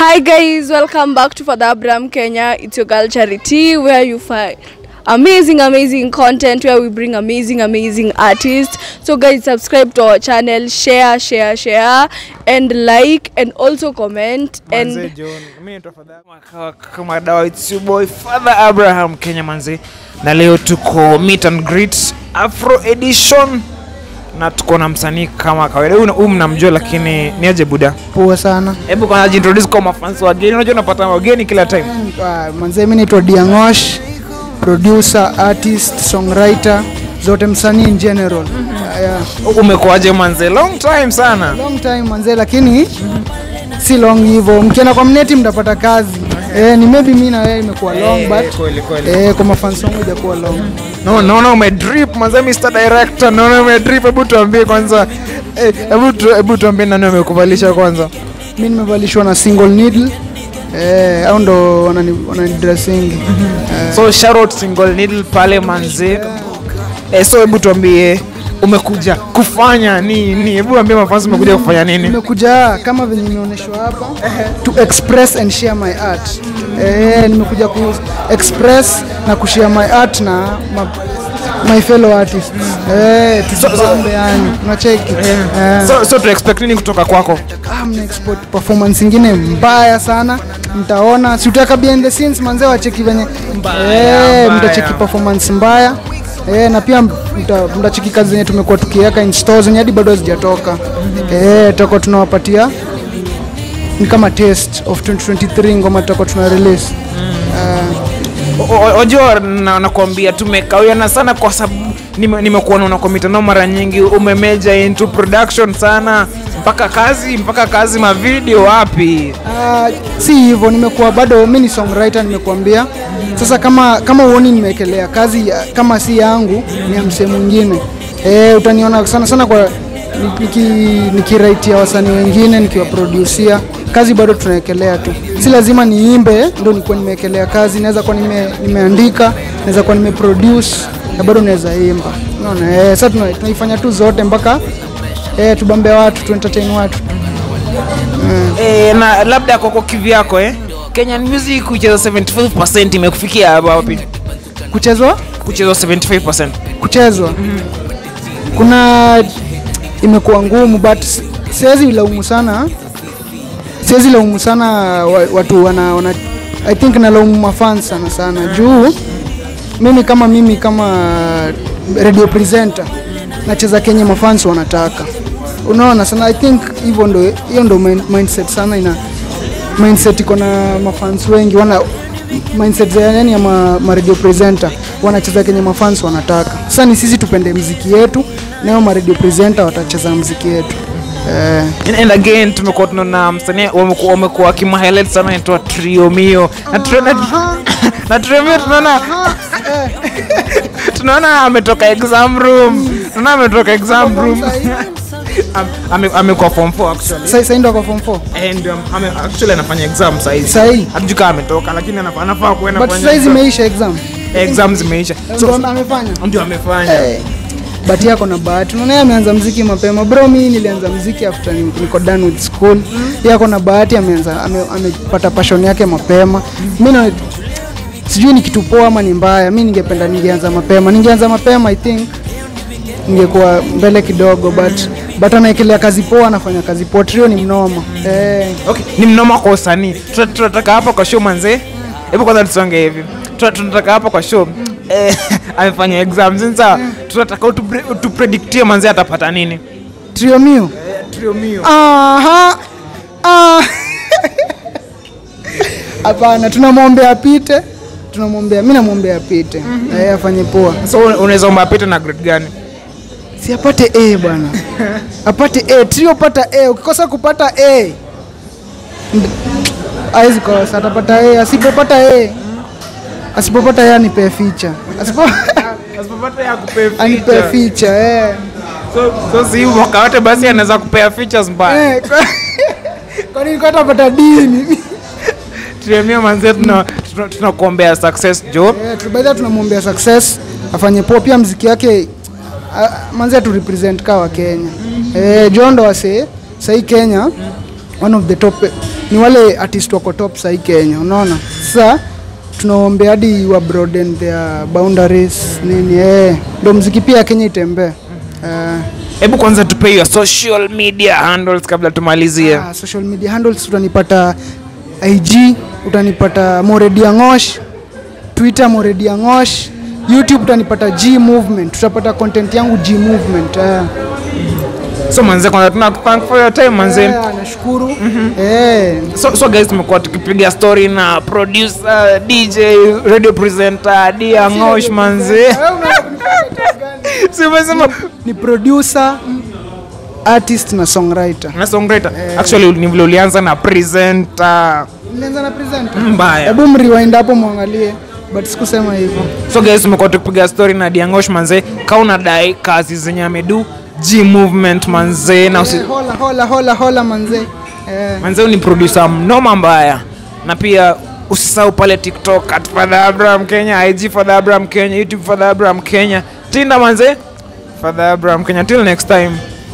Hi guys, welcome back to Father Abraham Kenya. It's your girl Charity, where you find amazing, amazing content, where we bring amazing, amazing artists. So guys, subscribe to our channel, share, share, share, and like, and also comment. Manze And John, mimi naitwa Father Kama- kama dawa it's your boy Father Abraham Kenya manze, na leo tuko meet and greet Afro edition na tuko na msanii kama kawaida. Huyu huyu mnamjua, lakini ni aje buda. poa sana Hebu kwanza jintroduce kwa mafans wageni. Unajua unapata wageni kila time. Ah, manzee mi naitwa diangosh producer artist songwriter zote msanii in general Ah, yeah. Umekuaje manze? Long time sana. long time manzee lakini si long hivyo mkienda kwa mneti mtapata kazi eh, ni maybe mi na wewe imekuwa long Eh, but kweli, kweli. eh, kwa mafans wangu ijakuwa long No, naona umedrip manze, Mr Director, naona umedrip. Hebu tuambie kwanza, eh, hebu tu, hebu tuambie nani amekuvalisha kwanza. mi nimevalishwa na single needle eh, au ndo wanani, wanani dressing eh, so shout out single needle pale manze eh, so hebu tuambie umekuja kufanya nini hebu ambie mafansi umekuja kufanya nini nimekuja kama venye imeonyeshwa hapa to express and share my art eh, nimekuja ku express na kushare my art na ma, my fellow artists eh, tujipambe yani unacheki eh, so, so tu expect nini kutoka kwako ah, mna export performance ingine mbaya sana mtaona si utaweka behind the scenes manzee wacheki venye eh, mbaya. mtacheki performance mbaya Eh, na pia mta- mtacheki kazi zenye tumekuwa tukiweka in stores zenye hadi bado hazijatoka eh, tutakuwa tunawapatia ni kama test of 2023 ngoma tutakuwa tuna release O- o- Ojo, na- nakwambia tumekawiana sana kwa sababu nime- nimekuona una kwa mitandao mara nyingi umemeja into production sana mpaka kazi mpaka kazi mavideo wapi Ah, si hivyo nimekuwa bado mi ni songwriter nimekuambia sasa kama kama uoni nimewekelea kazi ya- kama si yangu ni ya msee mwingine eh, utaniona sana sana kwa niki- nikiraitia wasanii wengine nikiwaproducia kazi bado tunawekelea tu si lazima niimbe ndo nikuwa nimewekelea kazi naweza kuwa nime, nimeandika naweza kuwa nimeproduce na bado naweza imba unaona eh, sasa tuna- tunaifanya tu zote mpaka eh, tubambe watu tuentertain watu e, na labda kwako kivyako eh? kenyan music kucheza 75 imekufikia hapa wapi kuchezwa kucheza 75 kuchezwa kuna imekuwa ngumu but si- siwezi laumu sana siwezi laumu sana wa- watu wana, wana i think nalaumu mafans sana sana juu mimi kama mimi kama radio presenter nacheza kenye mafans wanataka unaona sana i think hivyo ndo hiyo ndo min- mindset sana ina mindset iko na mafans wengi wana mindset za yani ya ma, ma radio presenter wanacheza kenye mafans wanataka sasa ni sisi tupende mziki yetu nao ma radio presenter watacheza mziki yetu eh, And, and again tumekuwa tunaona msanii wamekuwa wamekuwa kimahighlight sana inaitwa Triomio na Trio- na- na Triomio tunaona tunaona ametoka exam room tunaona ametoka exam room Am- ame- amekuwa form 4 actually sasa sasa ndo kwa form 4 and um, ame, actually anafanya exam saizi Sahi. hatujui kama ametoka lakini anafaa anafaa kuenda but kufanya sasa hizi exam. imeisha exam exam zimeisha so ndo amefanya ndio amefanya Eh, but yako na bahati unaona yeye ameanza mziki mapema bro mi nilianza mziki after ni- niko done with school yako na bahati ameanza ame- amepata passion yake mapema mi na sijui ni kitu poa ama ni mbaya mi ningependa ningeanza mapema ningeanza mapema i think ningekuwa mbele kidogo but but anaekelea kazi poa anafanya kazi poa trio ni mnoma eh, okay ni mnoma kwa usanii Tuna- tunataka hapa kwa show manze hebu kwanza tusonge hivi Tuna- tunataka hapa kwa show eh, amefanya exam sasa tunataka utupre- utupredictie manze atapata nini trio mio Aha. Ah. hapana tunamwombea apite tunamwombea mi namwombea apite eh, afanye poa so una- unaweza omba apite na grade gani si apate a bwana apate a trio pata a ukikosa kupata a awezi kosa atapata a asipopata a asipopata a anipee ficha asipo asipopata ya kupea anipee ficha eh. so, so si mwaka wote basi anaweza kupea features mbaya Eh, kwa- kwa nini kwa atapata dini tuemia manze tuna- tuna- tunakuombea success jo Eh, tu- by the way tunamwombea success afanye poa pia mziki yake ah, manzi tu represent kaa wa Kenya eh, Jondo wase sahii Kenya one of the top ni wale artist wako top sahii Kenya, unaona. Sasa tunaombea hadi wa broaden their boundaries nini, eh, ndo mziki pia ya Kenya itembee. Eh, hebu kwanza tupe your social media handles kabla tumalizie Ah, social media handles utanipata IG, utanipata Moredia Ngosh, Twitter Moredia Ngosh, YouTube utanipata G Movement, tutapata content yangu G Movement. Eh. so manze kwanza tuna thank for your time manze Eh, nashukuru. Eh, so, so guys tumekuwa tukipiga story na producer dj radio presenter dia ngosh manze simesema ni producer, artist na songwriter. na songwriter actually ni vile ulianza na presenter Nilianza na presenter. mbaya Hebu mrewind hapo mwangalie, but sikusema hivyo. so guys tumekuwa tukipiga story na diangosh manze ka unadai kazi zenye amedu g movement manze na usi, Eh, Hola hola hola hola manze. Eh, manze ni producer mnoma mbaya na pia usisahau pale tiktok at father abraham kenya ig father abraham kenya youtube father abraham kenya tinda manze father abraham kenya till next time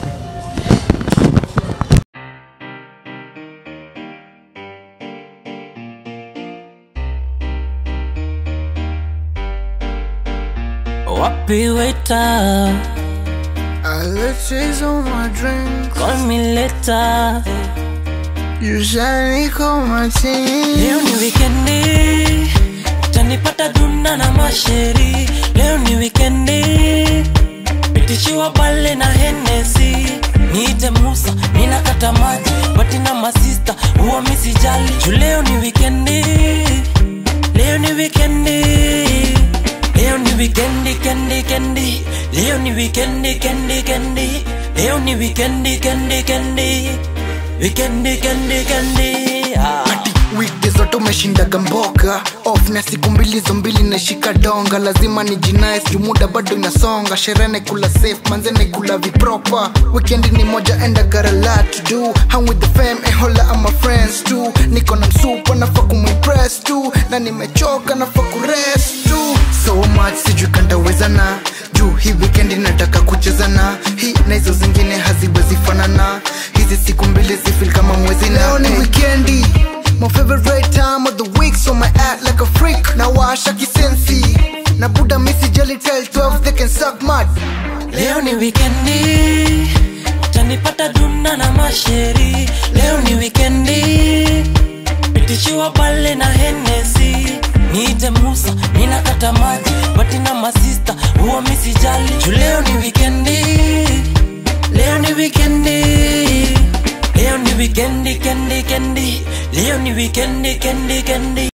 Wapi waiter, I let chase on my drink. call me later. You shiny call my team. Leo ni wikendi, utanipata duna na masheri. Leo ni wikendi, pitishiwa pale na Hennessy. Niite Musa, ninakata maji, bati na masista, huwa misijali. Juu leo ni wikendi, leo ni wikendi. Leo ni wikendi, kendi, kendi. Leo ni wikendi, kendi, kendi. Leo ni wikendi, kendi, kendi. Wikendi, kendi, kendi. Ah. weekdays zote umeshindaga mboga off na siku mbili zo mbili nashika donga lazima ni jinais juu muda bado inasonga sherehe naikula safe manze naikula vipropa weekend ni moja and I got a lot to do hang with the fam and hola I'm my friends too niko na msupa nafaa kumimpress tu na nimechoka nafaa kurest tu so much sijui kantawezana juu hii weekend nataka kuchezana hii na hizo zingine haziwezi fanana hizi siku mbili zifil kama mwezi na leo ni wikendi My favorite time of the week so my act like a freak na washa kisensi na buda misi jelly tell 12 they can suck mud Leo ni wikendi, utanipata duna na masheri. Leo ni wikendi, pitishiwa pale na Hennessy. Niite Musa, ninakata maji, bati na masista, huwa misijali. Juu leo ni wikendi, leo ni wikendi. Leo ni wikendi, kendi, kendi. Leo ni wikendi, kendi, kendi.